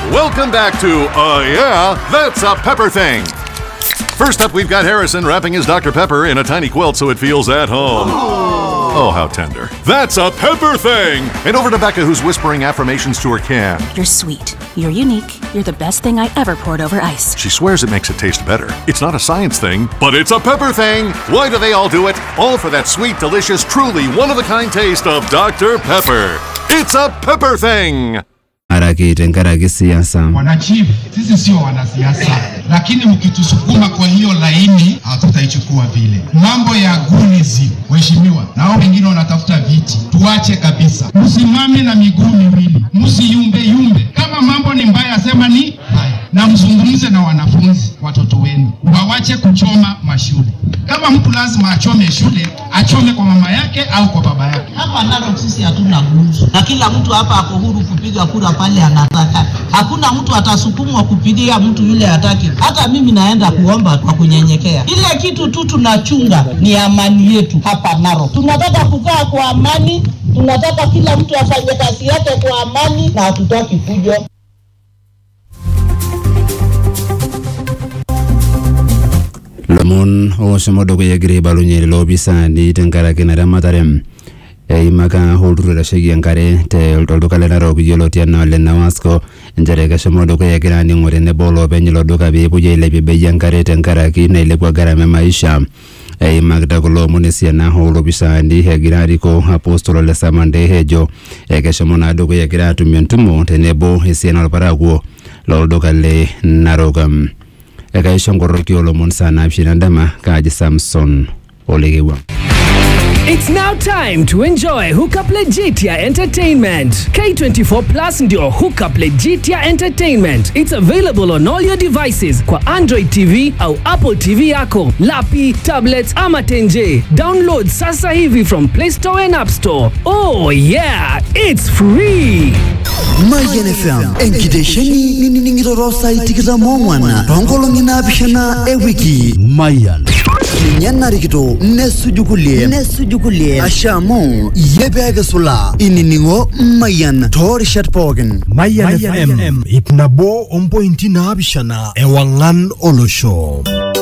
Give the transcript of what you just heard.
Welcome back to Uh Yeah, That's a Pepper Thing. First up, we've got Harrison wrapping his Dr. Pepper in a tiny quilt so it feels at home. Oh, how tender. That's a Pepper Thing! And over to Becca, who's whispering affirmations to her can. You're sweet. You're unique. You're the best thing I ever poured over ice. She swears it makes it taste better. It's not a science thing, but it's a pepper thing. Why do they all do it? All for that sweet, delicious, truly one of a kind taste of Dr. Pepper. It's a pepper thing. haraki tenkaraki siasa Wanachief, sisi sio wanasiasa, lakini mkitusukuma kwa hiyo laini hatutaichukua vile. Mambo ya gunizi, waheshimiwa, na hao wengine wanatafuta viti, tuache kabisa. Msimame na miguu miwili, msiyumbe yumbe. Kama mambo ni mbaya, sema ni mbaya, na mzungumze na wanafunzi, watoto wenu, wawache kuchoma mashule. Kama mtu lazima achome shule, achome kwa mama yake au kwa baba yake. Hapa Narok sisi hatuna guzu, na kila mtu hapa ako huru kupiga kura pale anataka. Hakuna mtu atasukumwa kupigia mtu yule hataki. Hata mimi naenda kuomba kwa kunyenyekea. Ile kitu tu tunachunga ni amani yetu hapa Narok. Tunataka kukaa kwa amani, tunataka kila mtu afanye kazi yake kwa amani, na hatutaki fujo. lomon oshomo dukuya egira aibalunye lelo opisaani tenkaraki naramatare eimaka olturur oitasheki enkare te- tolduka le narok yioloti enaa ole nawasco nchere keshomo dukuya egira aaning'o tenebo olopeny ilo duka peepuoi ailepie bei enkare tenkaraki nailepua gharama e maisha eimakita kulo omon esiana oolopisaani egira arikoo apostolo le samande ejo ekeshomo naa dukuya egira aatumie entumo tenebo esiana orparakuo lolduka le narok ekaisho nkoroki olomon saa naapishana dama kaaji samson olekewua It's now time to enjoy Hookup Legitia Entertainment. K24 Plus ndio Hookup Legitia Entertainment. It's available on all your devices kwa Android TV au Apple TV yako, lapi, tablets ama tenje. Download sasa hivi from Play Store and App Store. Oh yeah, it's free. Mayian FM enkitesheni ninining'ito saai tikitam oong'wan toonkolong'i naapishana ewiki Mayian ninye narikito nesuju kulie nesuju kulie asha amu iyie peekisula inining'o Mayian toorishat pookin Mayan FM ip nabo ompointi naapishana ewang'an olosho